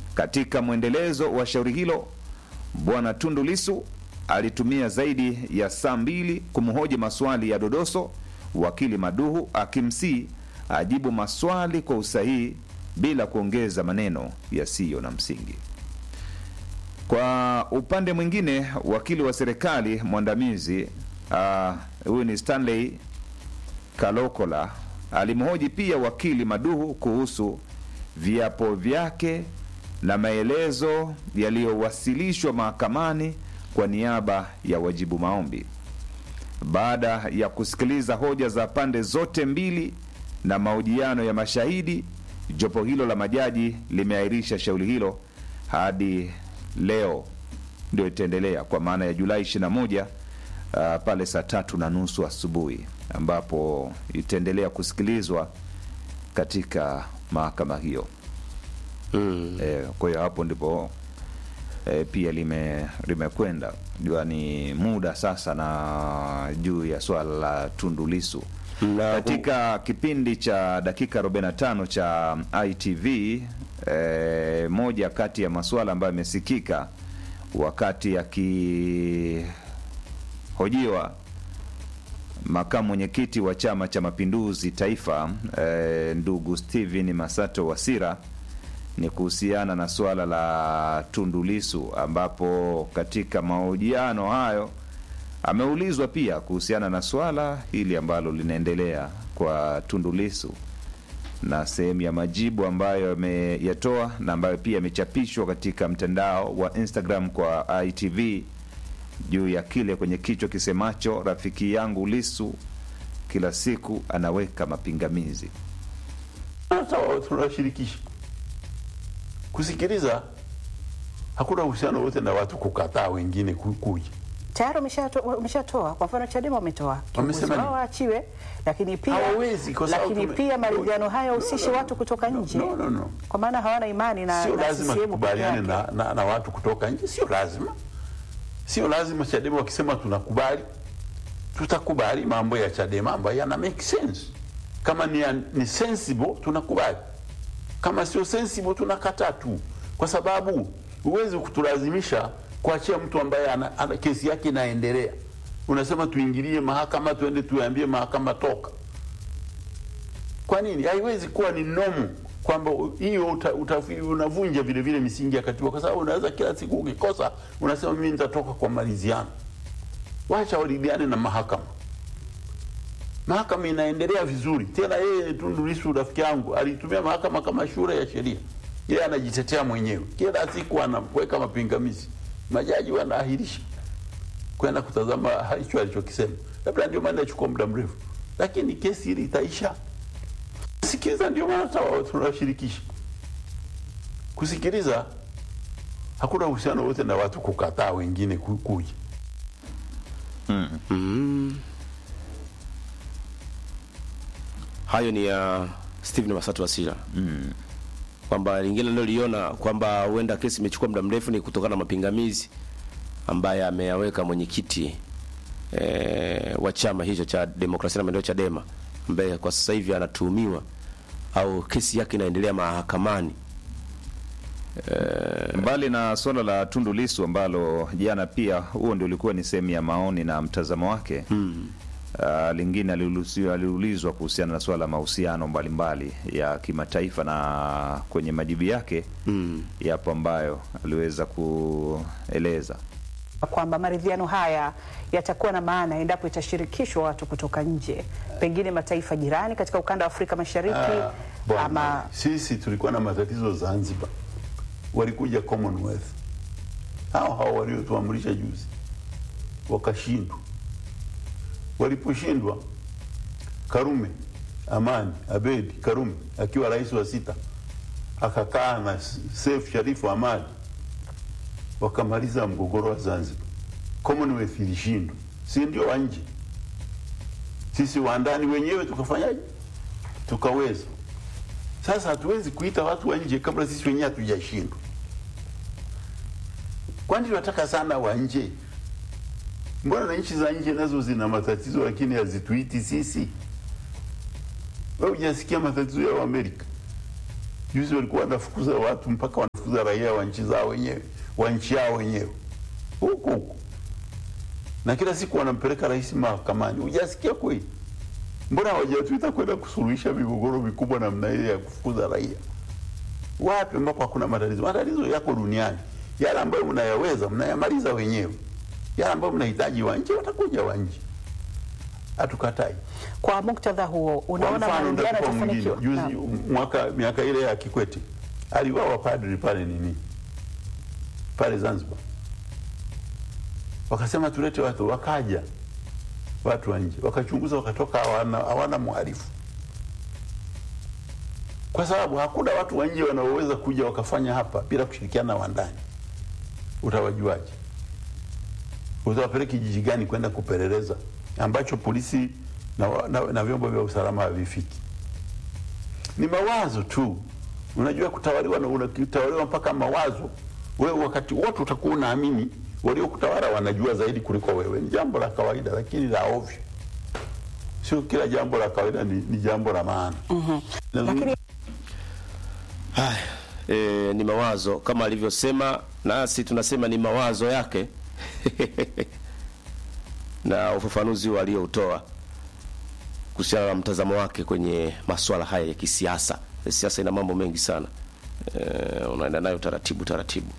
Katika mwendelezo wa shauri hilo, Bwana Tundu Lissu alitumia zaidi ya saa mbili kumhoji maswali ya dodoso, wakili Maduhu akimsii ajibu maswali kwa usahihi bila kuongeza maneno yasiyo na msingi. Kwa upande mwingine, wakili wa serikali mwandamizi ah, huyu ni Stanley Kalokola alimhoji pia wakili Maduhu kuhusu viapo vyake na maelezo yaliyowasilishwa mahakamani kwa niaba ya wajibu maombi. Baada ya kusikiliza hoja za pande zote mbili na mahojiano ya mashahidi, jopo hilo la majaji limeahirisha shauri hilo hadi leo, ndio itaendelea kwa maana ya Julai 21 uh, pale saa tatu na nusu asubuhi ambapo itaendelea kusikilizwa katika mahakama hiyo. Mm. E, kwa hiyo hapo ndipo e, pia lime limekwenda jua ni muda sasa na juu ya swala la Tundu Lissu Na katika kipindi cha dakika 45 cha ITV e, moja kati ya masuala ambayo yamesikika wakati akihojiwa makamu mwenyekiti wa Chama cha Mapinduzi Taifa e, ndugu Steven Masato Wasira ni kuhusiana na suala la Tundu Lissu, ambapo katika mahojiano hayo ameulizwa pia kuhusiana na swala hili ambalo linaendelea kwa Tundu Lissu na sehemu ya majibu ambayo ameyatoa na ambayo pia yamechapishwa katika mtandao wa Instagram kwa ITV juu ya kile kwenye kichwa kisemacho rafiki yangu Lissu kila siku anaweka mapingamizi. hata wao tunawashirikisha kusikiliza. Hakuna uhusiano wote na watu kukataa wengine ku- kuja. tayari wameshato- wameshatoa. Kwa mfano Chadema wametoa kiongozi Wamesema wao nini? aachiwe, lakini pia Hawawezi, kwa sababu lakini tume- pia maridhiano haya No, husishi no, no. watu kutoka No, nje, no, no, no. kwa maana hawana imani na, Sio na lazima CCM tukubaliane peke yake. na, na, na watu kutoka nje, sio lazima, sio lazima. Chadema wakisema tunakubali, tutakubali mambo ya Chadema ambayo yana make sense. Kama ni, ni sensible tunakubali, kama sio sensible tunakataa tu, kwa sababu huwezi kutulazimisha kuachia mtu ambaye ana, ana kesi yake inaendelea. Unasema tuingilie mahakama, tuende tuambie mahakama toka. Kwa nini? Haiwezi kuwa ni nomu kwamba hiyo uta, uta, unavunja vile vile misingi ya katiba, kwa sababu unaweza kila siku ukikosa unasema mimi nitatoka kwa maridhiano. Wacha waridhiane na mahakama. Mahakama inaendelea vizuri. Tena yeye Tundu Lissu rafiki yangu alitumia mahakama kama shule ya sheria, yeye anajitetea mwenyewe, kila siku anaweka mapingamizi, majaji wanaahirisha kwenda kutazama hicho alichokisema. Labda ndio maana inachukua muda mrefu, lakini kesi hili itaisha. Sikiliza, ndio maana hata wao tunawashirikisha kusikiliza. Hakuna uhusiano wote na watu kukataa wengine ku- kuja. hayo ni ya Stephen Masatu Wasira kwamba lingine niloliona kwamba huenda kesi imechukua muda mrefu ni kutokana na mapingamizi ambaye ameyaweka mwenyekiti e, wa chama hicho cha demokrasia na maendeleo Chadema, ambaye kwa sasa hivi anatuhumiwa au kesi yake inaendelea mahakamani. Mbali na suala la Tundu Lissu ambalo jana pia huo ndio ulikuwa ni sehemu ya maoni na mtazamo wake mm. Uh, lingine aliulizwa aliulizwa kuhusiana na suala la mahusiano mbalimbali ya kimataifa na kwenye majibu yake mm. yapo ambayo aliweza kueleza kwamba maridhiano haya yatakuwa na maana endapo itashirikishwa watu kutoka nje, pengine mataifa jirani katika ukanda wa Afrika Mashariki Ah, bwana, ama sisi tulikuwa na matatizo Zanzibar, walikuja Commonwealth hao hao waliotuamrisha juzi, wakashindwa. Waliposhindwa, Karume Amani Abedi Karume akiwa rais wa sita akakaa na Seif Sharifu Amani wakamaliza mgogoro wa Zanzibar. Commonwealth ilishindwa, si ndio wa nje? Sisi wa ndani wenyewe tukafanyaje? Tukaweza. Sasa hatuwezi kuita watu wa nje kabla sisi wenyewe hatujashindwa. Kwani tunataka sana wa nje? Mbona na nchi za nje nazo zina matatizo lakini hazituiti sisi? Wewe hujasikia matatizo ya Amerika? Juzi walikuwa wanafukuza watu mpaka wanafukuza raia wa nchi zao wenyewe wa nchi yao wenyewe huku huku, na kila siku wanampeleka rais mahakamani. Hujasikia kweli? Mbona hawajatuita kwenda kusuluhisha migogoro mikubwa namna ile ya kufukuza raia? Wapi ambapo hakuna matatizo? Matatizo yako duniani. Yale ambayo mnayaweza mnayamaliza wenyewe, yale ambayo mnahitaji wa nje watakuja wa nje, hatukatai. Kwa muktadha huo, Kwa unaona mfano maridhiano nitakupa mwingine. yatafanikiwa? Juzi Naam. mwaka miaka ile ya Kikwete aliwawa padri pale nini pale Zanzibar, wakasema tulete watu, wakaja watu wa nje wakachunguza, wakatoka hawana, hawana mhalifu, kwa sababu hakuna watu wa nje wanaoweza kuja wakafanya hapa bila kushirikiana na wa ndani. Utawajuaje? Utawapeleka kijiji gani kwenda kupeleleza ambacho polisi na, wa- na, na vyombo vya usalama havifiki? Ni mawazo tu. Unajua, kutawaliwa na unatawaliwa mpaka mawazo. Wewe wakati wote utakuwa unaamini waliokutawala wanajua zaidi kuliko wewe. Ni jambo la kawaida, lakini la ovyo. Sio kila jambo la kawaida ni, ni jambo la maana. Lakini Haya, e, ni mawazo kama alivyosema, nasi tunasema ni mawazo yake na ufafanuzi walioutoa kuhusiana na mtazamo wake kwenye masuala haya ya kisiasa. Siasa ina mambo mengi sana e, unaenda nayo taratibu taratibu.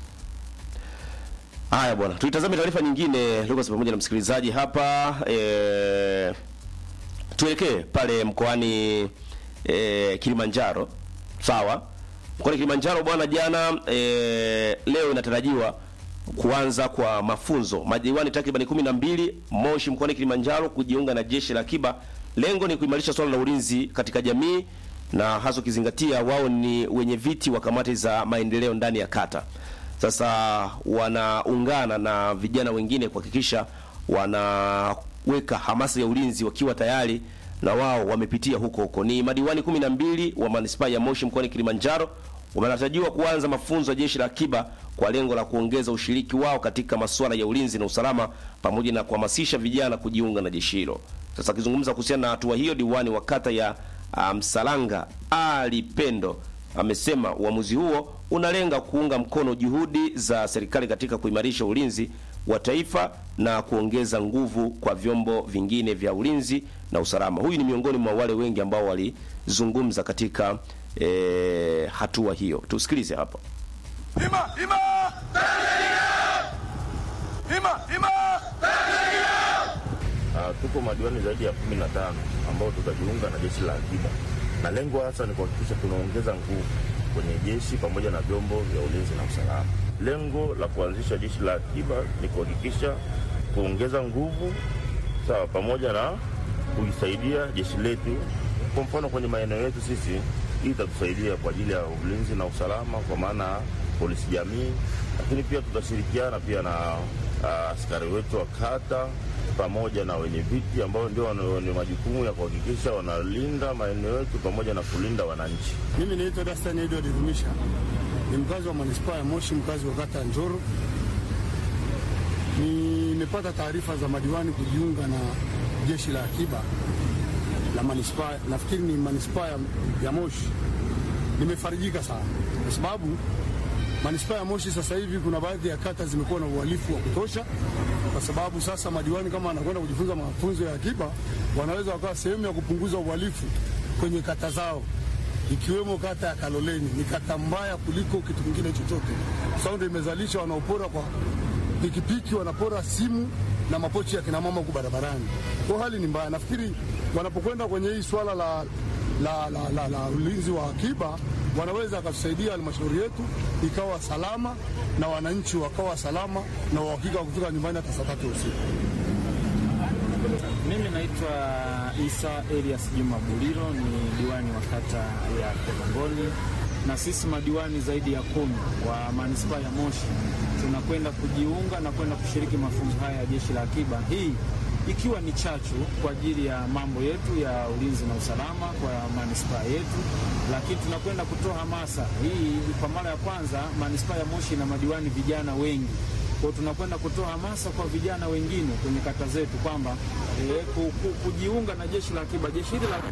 Haya bwana, tuitazame taarifa nyingine Lucas pamoja na msikilizaji hapa e, tuelekee pale mkoani e, Kilimanjaro. Sawa, mkoani Kilimanjaro bwana, jana e, leo inatarajiwa kuanza kwa mafunzo madiwani takriban kumi na mbili Moshi mkoani Kilimanjaro kujiunga na jeshi la akiba. Lengo ni kuimarisha swala la ulinzi katika jamii na hasa ukizingatia wao ni wenye viti wa kamati za maendeleo ndani ya kata. Sasa wanaungana na vijana wengine kuhakikisha wanaweka hamasa ya ulinzi wakiwa tayari na wao wamepitia huko huko. Ni madiwani kumi na mbili wa manispaa ya Moshi mkoani Kilimanjaro wanatarajiwa kuanza mafunzo ya jeshi la akiba kwa lengo la kuongeza ushiriki wao katika masuala ya ulinzi na usalama pamoja na kuhamasisha vijana kujiunga na jeshi hilo. Sasa akizungumza kuhusiana na hatua hiyo, diwani wa kata ya ah, Msalanga Ali Pendo amesema uamuzi huo unalenga kuunga mkono juhudi za serikali katika kuimarisha ulinzi wa taifa na kuongeza nguvu kwa vyombo vingine vya ulinzi na usalama. Huyu ni miongoni mwa wale wengi ambao walizungumza katika eh, hatua hiyo. Tusikilize hapa. Hima, hima! Hima, hima! Uh, tuko madiwani zaidi ya kumi na tano ambao tutajiunga na jeshi la akiba, na lengo hasa ni kuhakikisha tunaongeza nguvu kwenye jeshi pamoja na vyombo vya ulinzi na usalama. Lengo la kuanzisha jeshi la akiba ni kuhakikisha kuongeza nguvu sawa, pamoja na kuisaidia jeshi letu. Kwa mfano kwenye maeneo yetu sisi, hii itatusaidia kwa ajili ya ulinzi na usalama, kwa maana polisi jamii, lakini pia tutashirikiana pia na ah, askari wetu wa kata pamoja na wenye viti ambao ndio wana- wenye majukumu ya kuhakikisha wanalinda maeneo yetu pamoja na kulinda wananchi. Mimi naitwa Dastan Edward Rumisha, ni mkazi wa manispaa ya Moshi, mkazi wa kata ya Njoro. Nimepata taarifa za madiwani kujiunga na jeshi la akiba la manispaa, nafikiri ni manispaa ya, ya Moshi. Nimefarijika sana kwa sababu manispaa ya Moshi sasa hivi kuna baadhi ya kata zimekuwa na uhalifu wa kutosha, kwa sababu sasa madiwani kama wanakwenda kujifunza mafunzo ya akiba, wanaweza wakawa sehemu ya kupunguza uhalifu kwenye kata zao, ikiwemo kata ya Kaloleni. Ni kata mbaya kuliko kitu kingine chochote, kwa sababu ndio imezalisha wanaopora kwa pikipiki, wanapora simu na mapochi ya kinamama huku barabarani. Kwa hali ni mbaya. Nafikiri wanapokwenda kwenye hii swala la la, la, la, la ulinzi wa akiba wanaweza wakatusaidia halmashauri yetu ikawa salama na wananchi wakawa salama na uhakika wa kufika nyumbani hata saa tatu usiku. Mimi naitwa Isa Elias Juma Buliro, ni diwani wa kata ya Korongoni, na sisi madiwani zaidi ya kumi wa manispaa ya Moshi tunakwenda kujiunga na kwenda kushiriki mafunzo haya ya jeshi la akiba, hii ikiwa ni chachu kwa ajili ya mambo yetu ya ulinzi na usalama kwa manispaa yetu, lakini tunakwenda kutoa hamasa hii. Kwa mara ya kwanza manispaa ya Moshi ina madiwani vijana wengi kwa hiyo tunakwenda kutoa hamasa kwa vijana wengine kwenye kata zetu kwamba eh, ku- ku- kujiunga na jeshi la akiba. Jeshi hili la akiba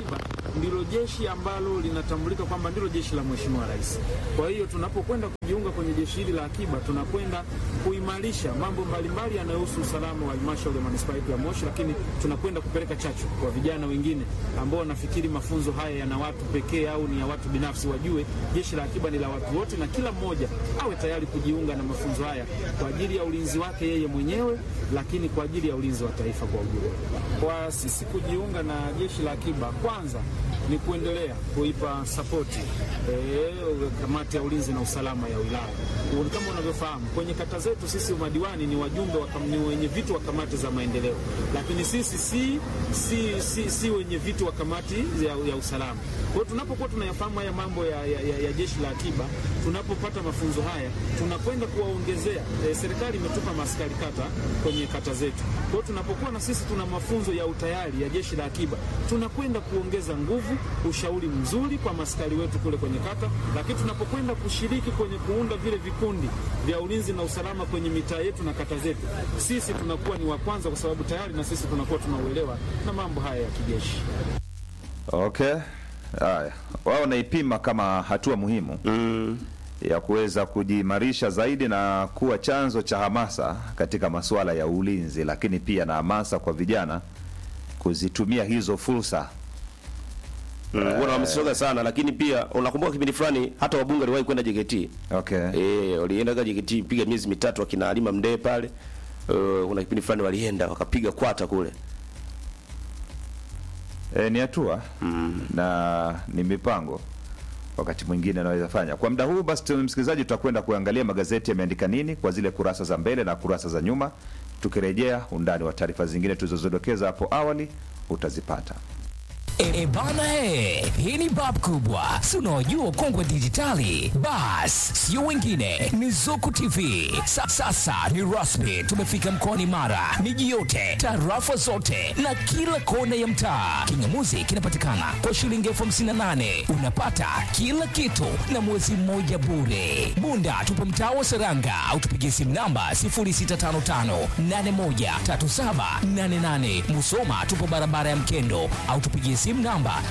ndilo jeshi ambalo linatambulika kwamba ndilo jeshi la Mheshimiwa Rais. Kwa hiyo tunapokwenda kujiunga kwenye jeshi hili la akiba, tunakwenda kuimarisha mambo mbalimbali yanayohusu usalama wa halmashauri ya manispaa yetu ya Moshi, lakini tunakwenda kupeleka chachu kwa vijana wengine ambao wanafikiri mafunzo haya yana watu pekee au ni ya watu binafsi. Wajue jeshi la akiba ni la watu wote, na kila mmoja awe tayari kujiunga na mafunzo haya kwa ajili ya ulinzi wake yeye mwenyewe, lakini kwa ajili ya ulinzi wa taifa kwa ujumla. Kwa sisi kujiunga na jeshi la akiba, kwanza ni kuendelea kuipa sapoti eh, kamati ya ulinzi na usalama ya wilaya. Kama unavyofahamu kwenye kata zetu sisi madiwani ni wajumbe wa kam- ni wenye vitu wa kamati za maendeleo, lakini sisi si, si, si, si wenye vitu wa kamati ya, ya usalama. Kwa hiyo tunapokuwa tunayafahamu haya mambo ya, ya, ya, ya jeshi la akiba, tunapopata mafunzo haya tunakwenda kuwaongezea. E, serikali imetupa maaskari kata kwenye kata zetu. Kwa hiyo tunapokuwa na sisi tuna mafunzo ya utayari ya jeshi la akiba, tunakwenda kuongeza nguvu, ushauri mzuri kwa maaskari wetu kule kwenye kata, lakini tunapokwenda kushiriki kwenye kuunda vile vikundi vya ulinzi na usalama kwenye mitaa yetu na kata zetu, sisi tunakuwa ni wa kwanza, kwa sababu tayari na sisi tunakuwa tunauelewa na mambo haya ya kijeshi. Okay, haya, wao naipima kama hatua muhimu ya kuweza kujiimarisha zaidi na kuwa chanzo cha hamasa katika masuala ya ulinzi, lakini pia na hamasa kwa vijana kuzitumia hizo fursa. Mm, wanahamasishaga sana lakini pia unakumbuka kipindi fulani hata wabunge waliwahi kwenda JKT. Okay. Eh, walienda kwa JKT piga miezi mitatu akina Halima Mdee pale. Uh, kuna kipindi fulani walienda wakapiga kwata kule. E, ni hatua na ni mipango wakati mwingine anaweza fanya. Kwa muda huu basi, tu- msikilizaji, tutakwenda kuangalia magazeti yameandika nini kwa zile kurasa za mbele na kurasa za nyuma. Tukirejea undani wa taarifa zingine tulizozidokeza hapo awali utazipata. E, e bana he, hii ni bab kubwa, si unaojua ukongwe dijitali. Bas, sio wengine, ni Zuku TV. Sa, sasa ni rasmi, tumefika mkoani Mara, miji yote, tarafa zote na kila kona ya mtaa. Kingamuzi kinapatikana kwa shilingi elfu hamsini na nane unapata kila kitu na mwezi mmoja bure. Bunda tupo mtaa wa Seranga au tupigie simu namba 0655813788. Musoma tupo barabara ya Mkendo au tupigie simu namba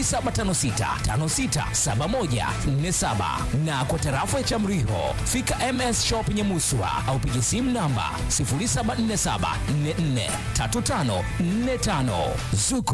0756567147 na kwa tarafa ya Chamriho fika MS Shop Nyamuswa au pigie simu namba 0747443545 Zuku